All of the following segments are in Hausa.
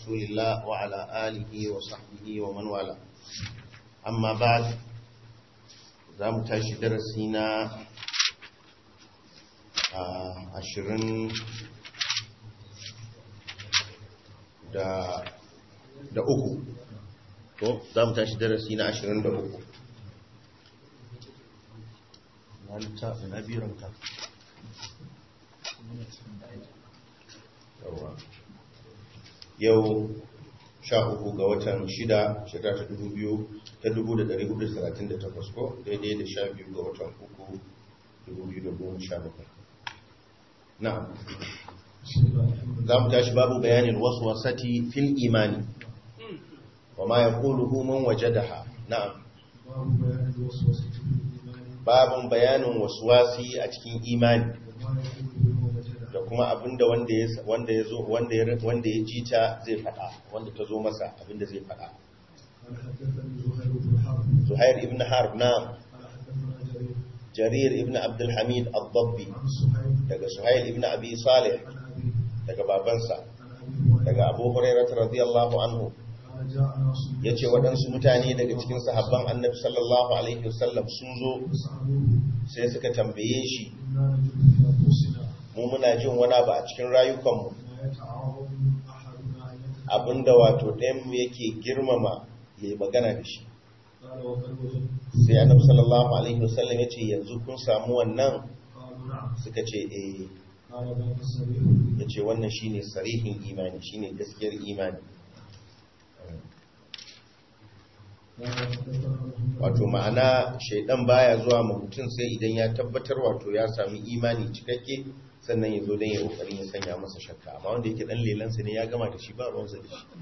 رسول الله وعلى آله وصحبه ومن والاه أما بعد زام تاشي درسينا عشرين da da uku to za mu tashi darasi na ashirin da uku na biranka yau sha uku ga watan shida shekara ta dubu biyu ta dubu da dari hudu talatin da takwas ko daidai da sha biyu ga watan uku dubu biyu da goma sha bakwai na za mu tashi babu bayanin wasu wasati fil imani wa ma ya kulu man waje da ha na'am babun bayanin wasu wasi a cikin imani da kuma abinda wanda ya wanda ya zo wanda ya wanda ya ji ta zai fada wanda ta zo masa abinda zai fada Zuhair ibn Harb na Jarir ibn Abdul Hamid al-Dabbi daga Suhail ibn Abi Salih daga babansa daga Abu Hurairah radiyallahu anhu yace waɗansu mutane daga cikin sahabban Annabi sallallahu alaihi wasallam sun zo sai suka tambaye shi mu muna jin wani abu a cikin rayukanmu abinda wato ɗayanmu yake girmama ya yi magana da shi sai annabi sallallahu alaihi wasallam ya ce yanzu kun samu wannan suka ce eh ya ce wannan shine sarihin imani shine gaskiyar imani wato ma'ana shaidan baya zuwa ma mutum sai idan ya tabbatar wato ya sami imani cikakke sannan ya zo don ya kokarin ya sanya masa shakka amma wanda yake dan lelansa ne ya gama da shi ba ruwansa da shi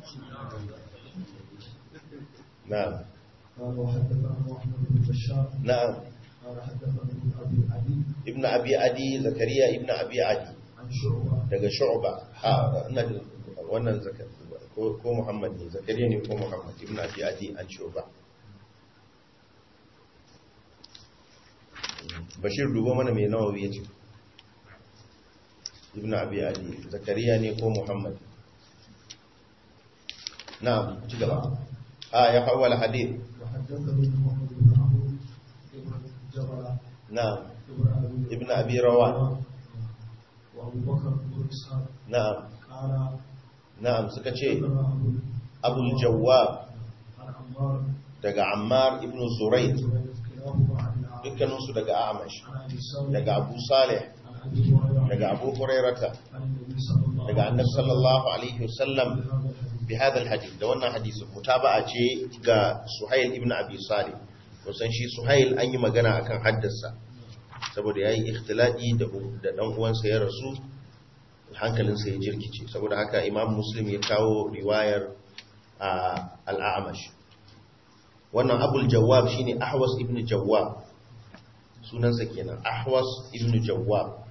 na'am na'am ibn abi adi zakariya ibn abi adi daga shu'ba a ina da wannan zakar ko muhammad ne zakariya ne ko muhammad ibn abi adi an shu'ba bashir dubo mana mai nawawi ya ce ibn abi adi zakariya ne ko muhammad na ci gaba a ya hawala hadith na ibn abi rawa na'am na'am suka ce abul jawwab daga ammar ibn zuraid dukkaninsu daga amash daga abu salih daga abu hurairata daga annab sallallahu alaihi wasallam bi hadal hadith da wannan hadisin mutaba'a ce ga suhail ibn abi salih kusan shi suhail an yi magana akan haddasa saboda yayi ikhtilati da da dan uwansa ya rasu hankalinsa ya jirkice saboda haka imam muslim ya kawo riwayar al-a'mash wannan abul jawwab shine ahwas ibn jawwab sunansa kenan ahwas ibn jawwab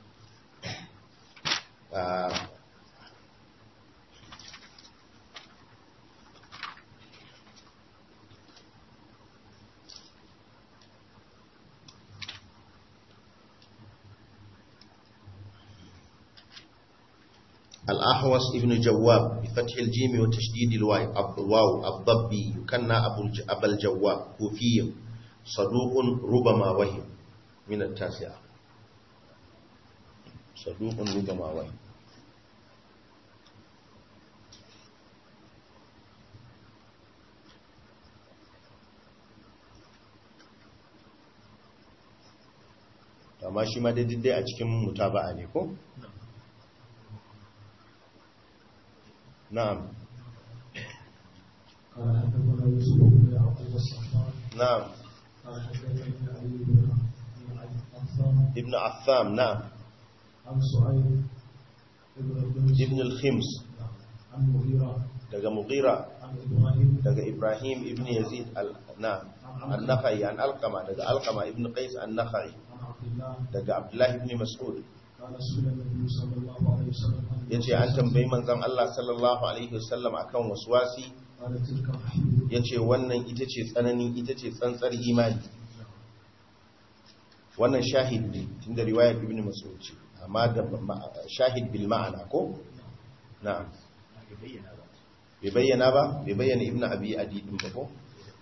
الأحوص ابن جواب بفتح الجيم وتشديد الواو الضبي يكنى أبو الجواب كوفي صدوق ربما وهم من التاسعة صدوق ربما وهم amma shi ma daidai a cikin mutaba'a ne ko? na'am na'am ابن عثام نعم عن سعيد ابن الخمس عن مغيرة daga mughira عن إبراهيم daga ibrahim ibn yazid al na'am an-nakhai an alqama daga alqama ibn qais an-nakhai عن عبد الله daga abdullah ibn mas'ud قال سئل النبي صلى الله عليه وسلم عن yace an tambayi manzon Allah sallallahu alaihi wasallam akan waswasi قال تلك محيط yace wannan ita ce tsanani ita ce tsantsar imani wannan shahid ne tunda riwayar ibn mas'ud ce amma da ma- shahid bil ma'ana ko na'am bai bayyana ba bai bayyana ibnu abi adi din ba ko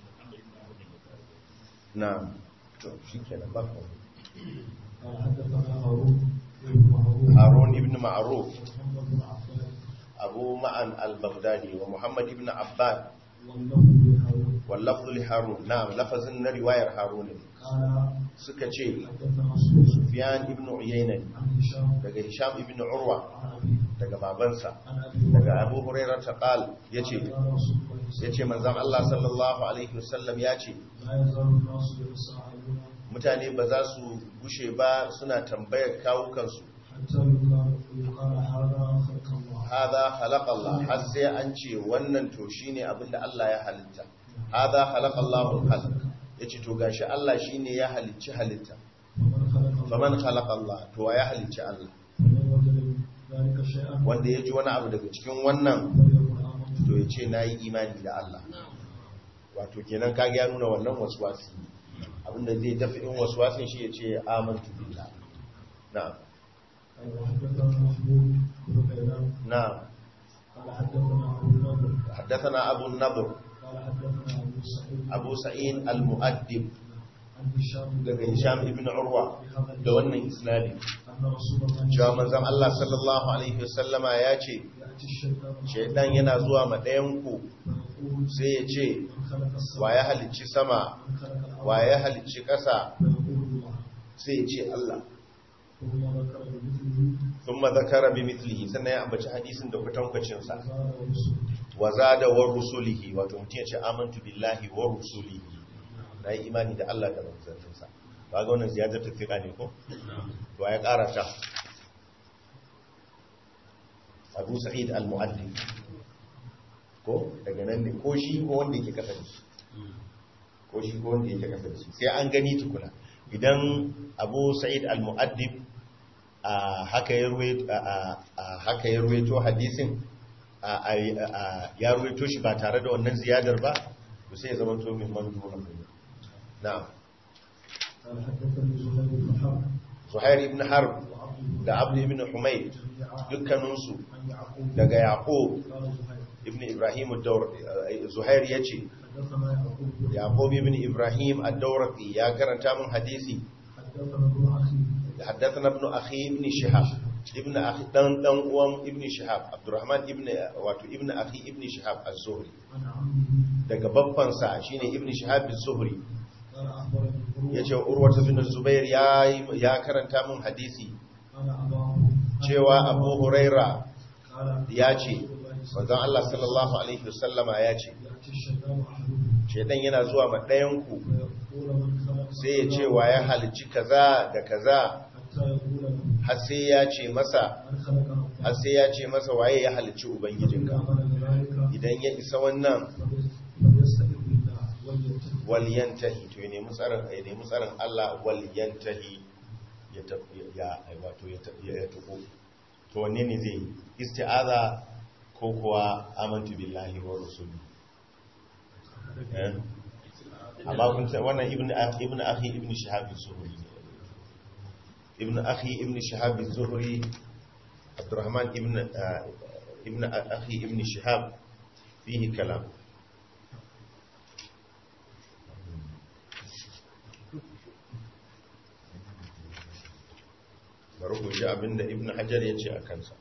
na to shikenan ba ko قال حدثنا هارون بن معروف harun ibn ma'ruf ومحمد بن عباد abu ma'an al-baghdadi wa muhammad ibn abbad واللفظ لهارون wal lafzu li harun na'am lafazin na riwayar harun ne قال suka ce حدثنا سفيان sufyan ibn uyayna ne عن هشام daga hisham ibn urwa عن أبيه daga babansa عن أبي daga هريرة abu hurairah ta qal yace قال رسول الله صلى yace manzon Allah sallallahu alaihi wasallam yace لا يزال الناس يتساءلون mutane ba za su gushe ba suna tambayar kawukansu حتى يقال يقال هذا خلق الله hadha khalaqa Allah har sai an ce wannan to shine abinda Allah ya halitta hadha khalaqa Allahu al-khalq yace to gashi Allah shine ya halicci halitta ومن خلق الله faman khalaqa Allah to wa ya halicci Allah ومن وجد ذلك شيئا wanda ya ji wani abu daga cikin wannan فليقل آمنت to ya ce nayi imani da Allah wato kenan kage ya nuna wannan waswasi abinda zai dafa in waswasin shi ya ce amantu billah na'am قال وحدثنا محمود بن غيلان na'am قال حدثنا أبو النضر حدثنا أبو النضر قال حدثنا أبو سعيد أبو سعيد المؤدب عن هشام daga Hisham ibn Urwa بهذا da wannan isnadi أن رسول الله cewa manzon Allah sallallahu alaihi wasallama ya ce يأتي الشيطان shaidan yana zuwa ma ɗayan ku فيقول sai ya ce من خلق السماء wa ya halicci sama من خلق الأرض wa ya halicci ƙasa فيقول الله sai ya ce Allah ثم ذكر بمثله thumma zakara bi mithlihi sannan ya ambaci hadisin da kwatankwacin sa وزاد ورسله wa zada wa rusulihi wato mutum ya ce amantu billahi wa rusulihi na yi imani da Allah da manzanninsa ba ga wannan ziyadar tafiya ne ko to ya ƙara ta abu sa'id al-mu'addib ko daga nan ne ko shi ko wanda yake kasa da shi ko shi ko wanda yake kasa da shi sai an gani tukuna idan abu sa'id al-mu'addib a haka ya ruwaito a haka ya ruwaito hadisin a a ya ruwaito shi ba tare da wannan ziyadar ba to sai ya zama to min manduha na'am قال حدثني زهير بن حرب zuhair ibn harb وعبد da abd ibn humayd جميعا dukkaninsu عن يعقوب daga yaqub قال زهير ibn ibrahim ad-dawr zuhair yace حدثنا يعقوب yaqub ibn ibrahim ad-dawraqi ya karanta mun hadisi حدثنا ابن اخي haddathana ibn akhi ibn shihab ibn akhi dan dan uwan ibn shihab abdurrahman ibn wato ibn akhi ibn shihab az-zuhri عن عمه daga babban sa shine ibn shihab az-zuhri قال اخبرني عروه yace urwa ibn zubair ya ya karanta mun hadisi قال اباه cewa abu huraira قال ya ce manzon Allah sallallahu alaihi wasallama ya ce ياتي الشيطان احدهم shedan yana zuwa ma ɗayan ku فيقول من خلق sai ya ce wa ya halicci kaza da kaza حتى يقول له har sai ya ce masa من خلق har الله sai ya ce masa waye ya halicci ubangijinka فإن ذلك idan ya isa wannan فليستعذ بالله وليتق waliyantahi to ya nemi tsarin ya nemi tsarin Allah waliyantahi ya tafi ya wato ya tafi ya tuko to wanne ne zai yi? isti'aza ko kuwa amantu billahi wa rasuli eh amma kun san wannan ibn akhi ibn akhi ibn shihab az-zuhri ne. ibn akhi ibn shihab az-zuhri abdurrahman ibn ah, ibn akhi ibn shihab fihi kalam bari ku ji abinda ibn hajar ya ce a kansa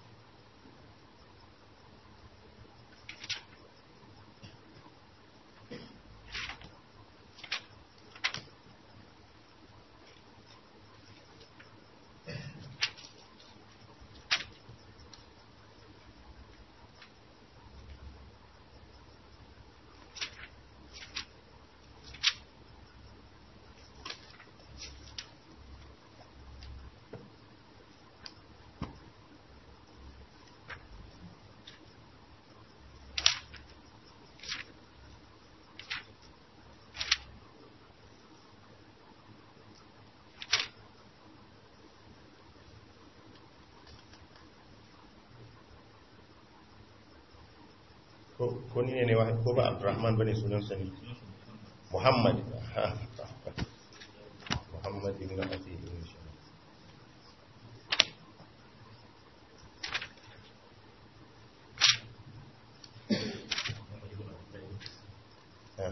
ko ko ni ne ne wahid ko ba abdurrahman bane sunan sa ne muhammad ha, muhammad ibn abi ibn shihab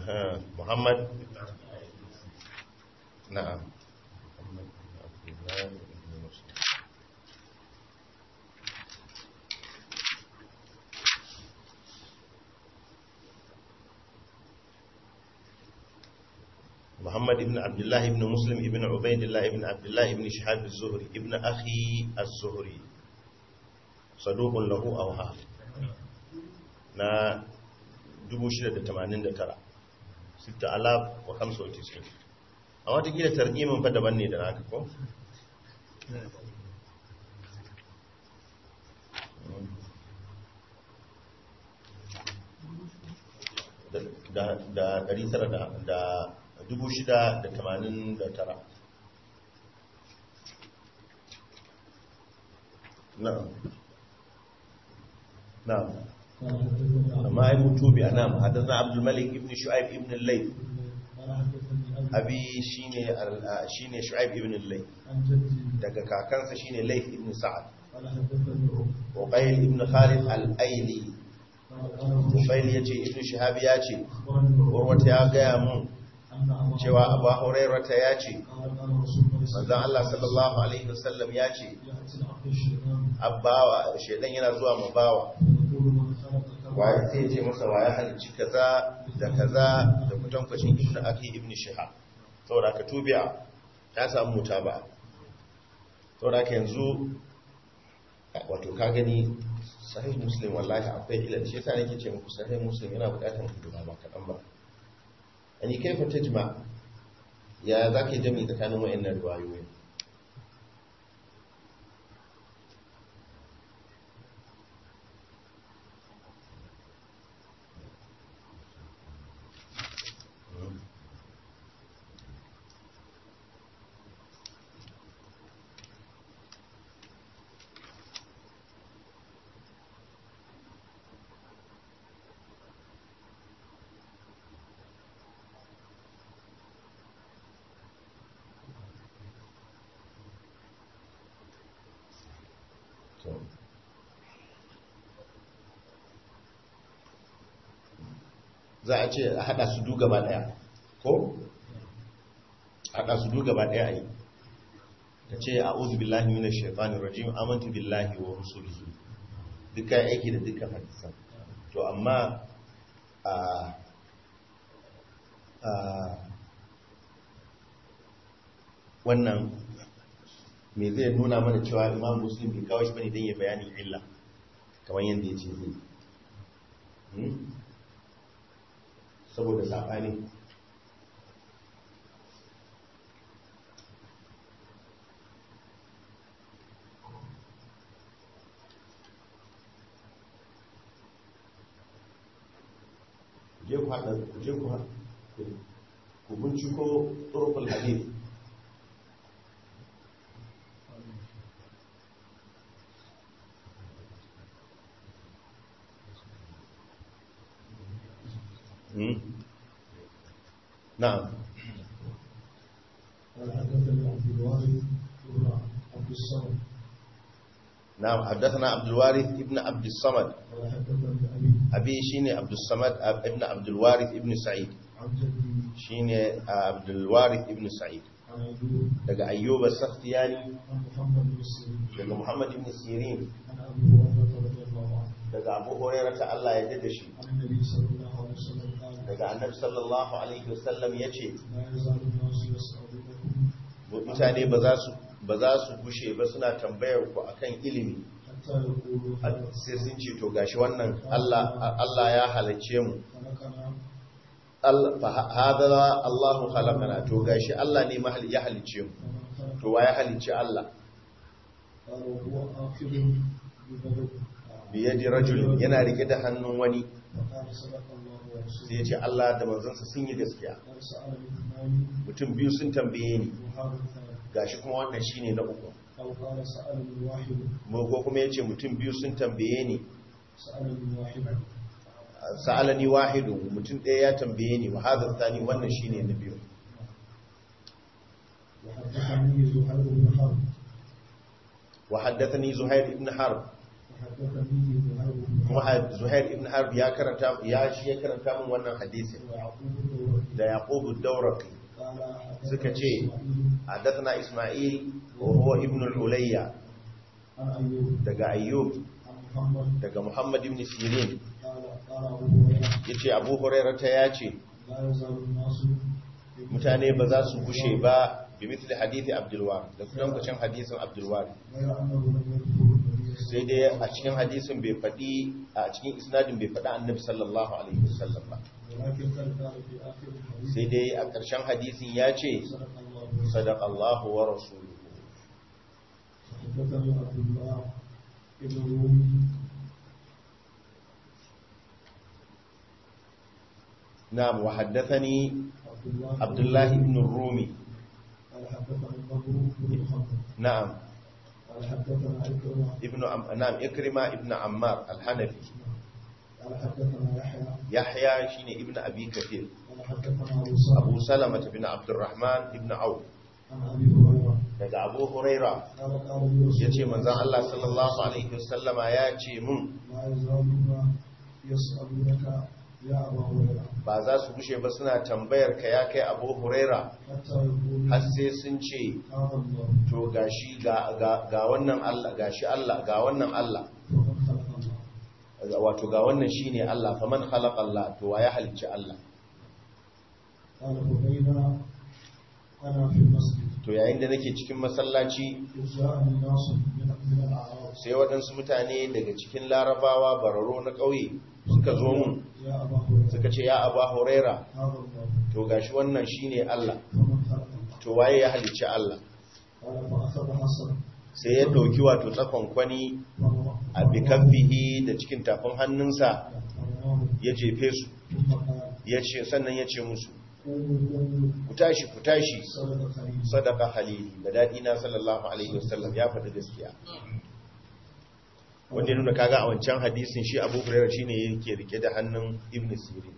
aha muhammad na'am muhammad abdullahi ibn muslim محمد بن عبد الله بن مسلم بن عبيد الله بن عبد الله بن شهاب الزهري ابن أخي الزهري صدوق له أوهام na 689 6095 a watakila targimin fa daban ne da naka ko? da da 900 da 689 na'am na'am قال حدثني amma ai mutu bi anam hadathana abdul malik ibn shu'aib ibn al-layth قال حدثني أبي abi shine al- shine shu'aib ibn al-layth عن جدي daga kakansa shine layth ibn sa'ad قال حدثني عمر uqayl ibn khalid al-aili قال قال uqayl yace ibn shihab yace أخبرني عمر urwata ya gaya mun أن أبا cewa abu hurairata yace قال قال رسول الله صلى manzon Allah sallallahu alaihi wasallam yace يأتي العبد الشيطان abbawa shedan yana zuwa mabawa ويقول من خلق كذا waye sai ya ce masa waye halicci kaza da kaza da kutankwacin ibn akhi ibn shihab saboda ka tubi'a ya samu mutaba saboda ka yanzu wato ka gani sahih muslim wallahi akwai ilal shi yasa nake ce muku sahih muslim yana bukatar hidima ba kadan ba ani kaifa tajma ya zaka yi jami'i tsakanin wayannan riwayoyi to za a ce a hada su du gaba daya ko hada su du gaba daya yi ta ce a'udhu billahi minash shaitanir rajim amantu billahi wa rusulihi duka aiki da dukkan hadisan to amma a a wannan me zai nuna mana cewa imam muslim bai kawo shi bane don ya bayani illa kamar yadda ya ce zai Hmm? saboda saɓani je ku haɗa je ku haɗa ku binciko turkul hadith Hmm? na'am قال حدثني عبد الوارث بن عبد الصمد نعم حدثنا عبد الوارث ابن عبد الصمد قال حدثني أبي أبي شيني عبد الصمد أب- ابن عبد الوارث ابن سعيد عن جدي شيني عبد الوارث ابن سعيد عن أيوب daga ayyuba sakhtiyani عن محمد بن سيرين daga muhammad ibn sirin عن أبي هريرة رضي الله عنه daga abu hurairah ta Allah ya dade shi عن النبي صلى الله عليه وسلم قال daga annabi sallallahu alaihi wasallam yace لا يزال الناس يسألونكم mutane ba za su ba za su gushe ba suna tambayar ku akan ilimi حتى يقولوا har sai sun ce to gashi wannan Allah Allah ya halicce mu خلقنا Allah fa hadha Allahu khalaqana to gashi Allah ne mahal ya halicce mu ومن خلق to wa ya halicce Allah قال وهو آخر ببدء biyadi rajul yana rike da hannun wani فقال صدق الله sai ورسوله ya ce Allah da manzansa sun yi gaskiya قال سألني اثنان mutum biyu sun tambaye ni وهذا الثالث gashi kuma wannan shine na uku أو قال سألني واحد mu ko kuma yace mutum biyu sun tambaye ni سألني واحد sa'alani wahidu mutum ɗaya ya tambaye ni wa hadha thani wannan shine na biyu وحدثني زهير بن حرب wa haddathani zuhair ibn harb وحدثني زهير بن kuma حرب ha- zuhair ibn harb ya karanta ya shi ya karanta min wannan hadisin ويعقوب بن da yaqub ad-dawraqi قال suka ce حدثنا اسماعيل وهو ابن العليا عن أيوب daga ayyub عن محمد daga muhammad ibn sirin قال قال أبو هريرة yace abu hurairah ta yace لا يزال الناس mutane ba za su gushe ba bi mithli hadithi abdulwar da kuma kucin hadisin abdulwar غير أنه لم يذكر النبي صلى sai dai a cikin hadisin bai faɗi a cikin isnadin bai faɗi annabi sallallahu alaihi wasallam ba ولكن قد قال في آخر الحديث sai dai a ƙarshen hadisin ya ce صدق الله sadaqa Allahu wa rasuluhu حدثني عبد الله بن رومي na'am wa haddathani عبد الله abdullah ibn rumi قال حدثنا النضر بن محمد na'am قال حدثنا عكرمة ibn Am- na'am ikrima ibn ammar al-hanafi قال حدثنا يحيى yahya shine ibn abi kathir قال حدثنا أبو صالح abu salama ibn abdurrahman ibn auf عن أبي هريرة daga abu huraira قال قال لي رسول yace الله manzon Allah sallallahu alaihi wasallama ya ce mun لا يزالون يسألونك يا أبا هريرة ba za su gushe ba suna tambayar ka ya kai abu huraira حتى يقول har sai sun ce هذا الله to gashi ga, ga, ga wannan Allah gashi Allah ga wannan Allah ومن خلق الله wato ga wannan shine Allah faman khalaqa Allah to wa ya halicci Allah قال فبينا أنا في المسجد to yayin da nake cikin masallaci إذ جاءني ناس من من الأعراب sai waɗansu mutane daga cikin larabawa bararo na ƙauye suka zo mun يا أبا هريرة suka ce ya aba huraira هذا الله to gashi wannan shine Allah ومن خلق الله to waye ya halicci Allah قال فأخذ حسن sai ya ɗauki wato tsakon kwani a bikaffihi da cikin tafin hannunsa فرماه ya jefe su ثم قال ya ce sannan ya ce musu قوموا قوموا ku tashi ku tashi صدق خليل sadaka halili da daɗi na sallallahu alaihi wasallam ya faɗi gaskiya wanda ya nuna kaga a wancan hadisin shi abu hurairar shine yake rike da hannun ibn sirin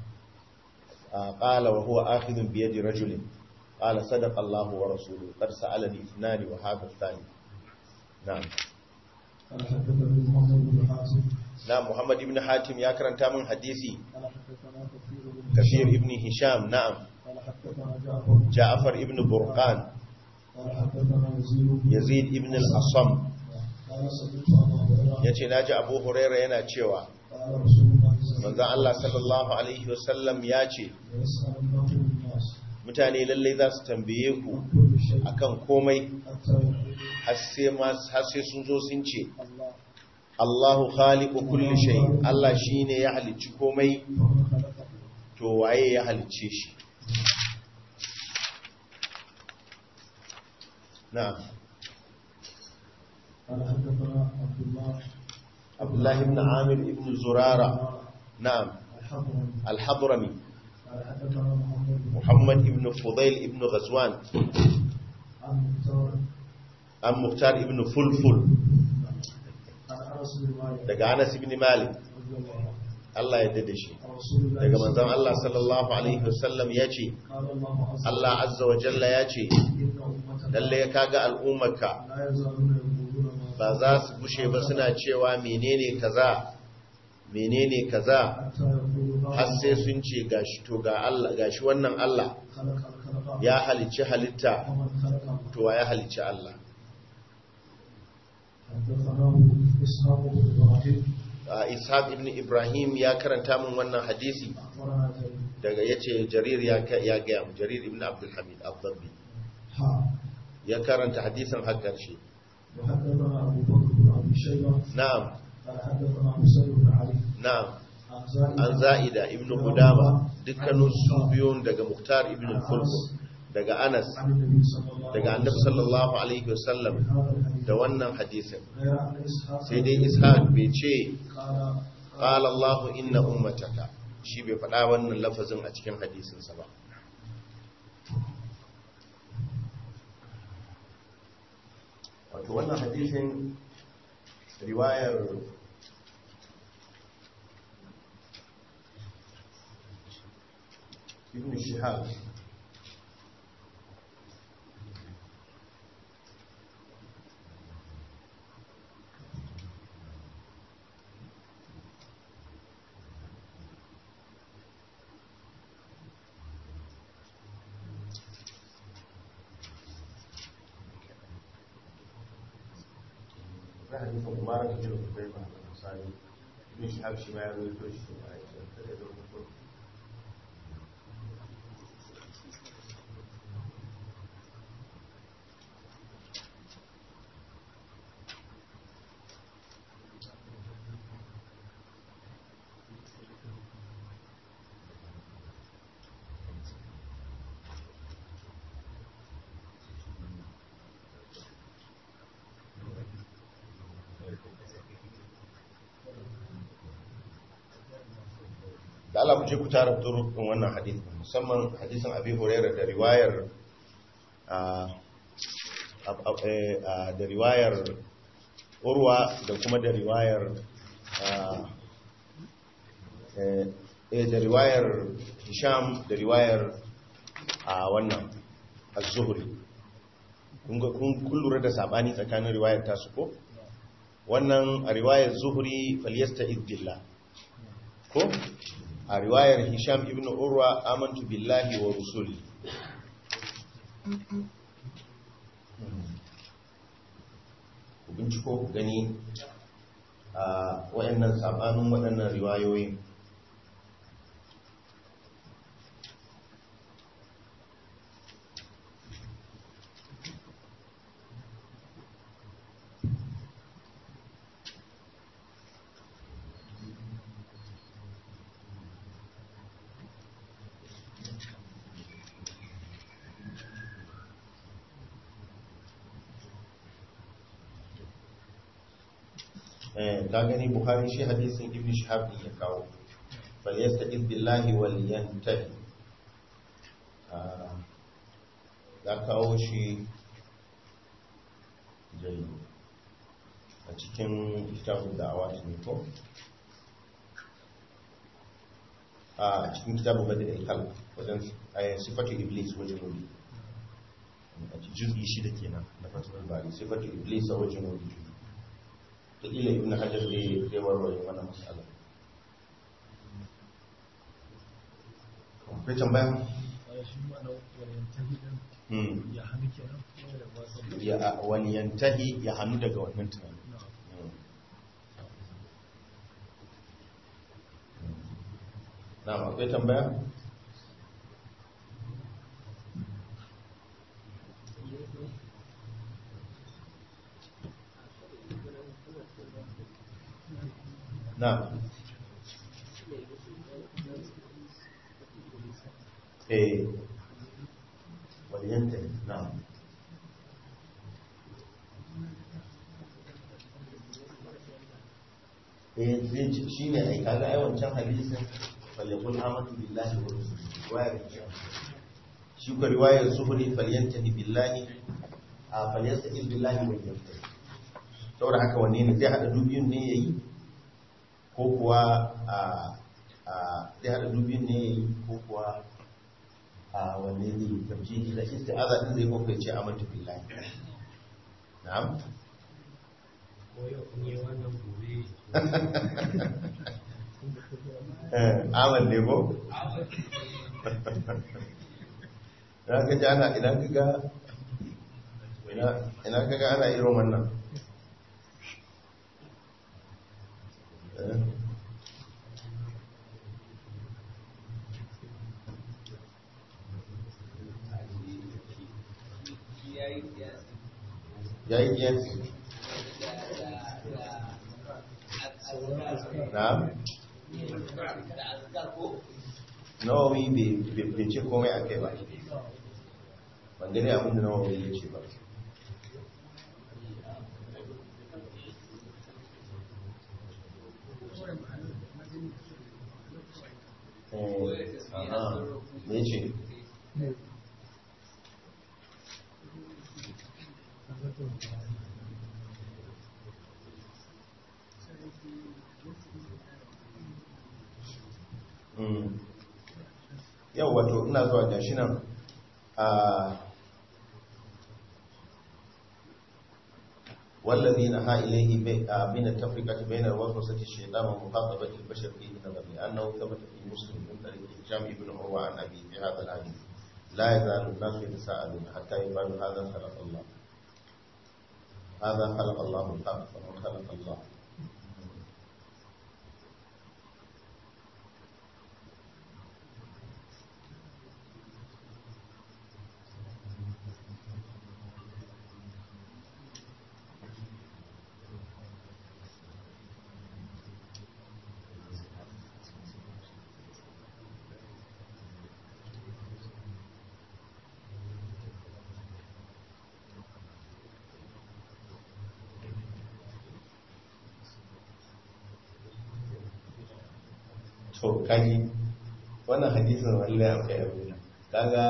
a qala wa huwa akhidun bi yadi rajulin qala sadaqa Allahu wa rasuluhu qad sa'alani ithnani wa hadha athani na'am قال حدثني محمد بن حاتم na Muhammad ibn Hatim ya karanta min hadisi قال حدثنا كثير بن Kafir ibn Hisham na'am قال حدثنا جعفر Ja'far ibn Burqan قال حدثنا يزيد Yazid ibn al-Asam قال سمعت أبا هريرة yace naji Abu Huraira yana cewa قال رسول الله صلى الله عليه manzon Allah sallallahu alaihi wasallam ya ce وسلم يسألنه الناس mutane lallai za su tambaye ku عن كل شيء akan komai حتى يقول har sai ma har sai sun zo sun ce الله Allahu khaliqu kulli shay Allah shine ya halicci komai فمن خلقه to waye ya halicce shi na'am قال حدثنا عبد الله Abdullah ibn Amir ibn Zurara na'am الحضرمي al-Hadrami قال حدثنا محمد بن Muhammad ibn Fudail ibn Ghazwan عن مختار an Muhtar ibn Fulful عن انس بن مالك daga Anas ibn Malik رضي الله عنه Allah ya dade shi عن رسول الله daga صلى manzon الله Allah عليه وسلم sallallahu alaihi wasallam yace قال الله عز وجل Allah azza wa jalla yace إن أمتك lalle ya kaga al'ummarka لا يزالون يقولون ما ba za su gushe ba suna cewa menene kaza menene kaza حتى يقولوا har sai هذا sun ce gashi to ga Allah gashi wannan Allah خلق الخلق ya halicci halitta ومن خلق الله to wa ya halicci Allah حدثناه إسحاق بن إبراهيم Ah, Ishaq ibn Ibrahim ya karanta min wannan hadisi أخبرنا جرير daga yace Jarir ya ka- ya ga mu Jarir ibn Abdul Hamid al-Dabbi ها ya karanta hadisin har karshe وحدثنا أبو بكر بن أبي شيبة na'am قال حدثنا حسين بن علي na'am عن زائدة an za'ida ibn Qudama dukkanin su biyun daga Muhtar ibn al-Fulful daga Anas عن النبي صلى الله daga عليه Annabi sallallahu alaihi wasallam وسلم هذا الحديث da wannan hadisin غير أن إسحاق sai dai Ishaq bai ce قال qala Allahu inna ummataka shi bai faɗa wannan lafazin a cikin hadisinsa ba wato wannan hadisin riwayar ibn shihab akwai hadisin umara da jin kubai ba a misali ibn shahab shi ma ya rubuto shi a cikin kare da rubuto da Allah mu je ku tara turukun wannan hadisi musamman hadisin Abi Hurairah da riwayar da riwayar Urwa da kuma da riwayar eh da riwayar Hisham da riwayar a wannan Az-Zuhri kun ga kun lura da sabani tsakanin riwayar tasu ko wannan a riwayar Zuhri falyasta'id billah ko a riwayar hisham ibn urwa amantu billahi wa rusuli ku binciko ku gani a waɗannan sabanin waɗannan riwayoyin ka gani buhari shi hadisin ibn shahab ya kawo bal yasta'iz billahi wal yantahi ya kawo shi jai a cikin kitabun da'awa ne ko a cikin kitabun bada da ikal wajen sifatu iblis wajen wuri a cikin shida kenan na fatuwar bari sifatu iblis a wajen wuri da ila ibn hajar zai zai warware wannan matsala akwai tambaya ya wani yantahi ya hannu daga wannan tunanin na akwai tambaya نعم ايه ولينتهي نعم eh zai ci shi ne ai kaga ai wancan hadisin falyakul amatu billahi wa rasulihi riwayar shi ko riwayar zuhri falyantahi billahi a falyastaqil billahi wa yantahi saboda haka wanne ne zai hada dubiyun ne yayi ko kuwa a zai haɗa dubin ne ko kuwa a wanne ne tafji da isti'aza din zai kokai ce a manta billahi na'am amal ne ko idan ka ji ana idan ka ga idan ka ga ana irin wannan ya yi kiyasi na nawawi bai ce komai a kai ba ban gani abinda nawawi ya ce ba me ce yau wato ina zuwa gashi nan a والذي نهى إليه من التفرقة بين الوسوسة الشيطان ومخاطبة البشر فيه نظر لأنه ثبت في مسلم من طريق هشام بن عروة عن أبي في هذا الحديث لا يزال الناس يتساءلون حتى يقال هذا خلق الله هذا خلق الله الخلق فمن خلق الله to kaji wannan hadisin wallahi akwai abin kaga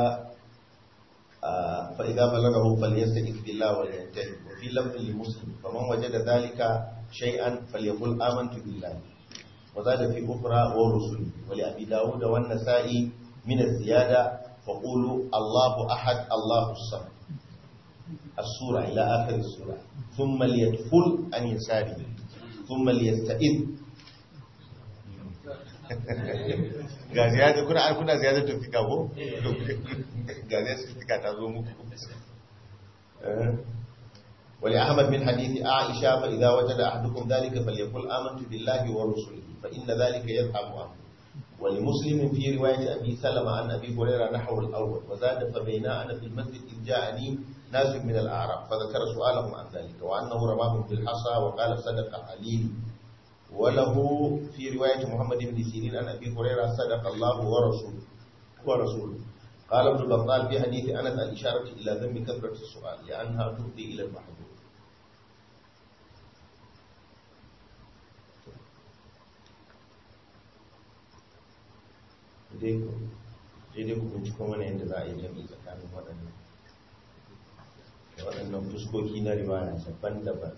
fa idza balaghahu falyastaqif billahi wa yantahi wa fi lafdhin li muslim faman wajada dhalika shay'an falyaqul amantu billahi wa zada fi ukhra wa rusuli wa li abi daud wa an-nasa'i min az-ziyada fa qulu allahu ahad allahu samad as-sura ila akhir as-sura thumma liyadkhul an yasari thumma liyasta'id ga ziyarta kuna kuna ziyartar tafika ko ga ziyartar tafika ta zo muku wali ahmad min hadithi aisha fa idza wajada ahadukum dhalika falyaqul amantu billahi wa rusulihi fa inna dhalika yadhhabu anhu ولمسلم في رواية أبي سلمة عن أبي هريرة نحو الأول وزاد فبينا أنا في المسجد إذ جاءني ناس من الأعراب فذكر سؤالهم عن ذلك وأنه رماهم بالحصى وقال صدق عليل وله في رواية محمد بن سيرين عن أبي هريرة صدق الله ورسوله ورسوله قال ابن بطال في حديث أنس الإشارة إلى ذنب كثرة السؤال لأنها تفضي إلى المحظور sai dai ku binciko mana yadda za a yi jami'i tsakanin waɗannan waɗannan fuskoki na riwaya daban-daban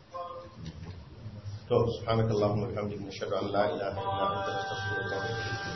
سبحانك اللهم وبحمدك نشهد ان لا اله الا انت نستغفرك ونتوب اليك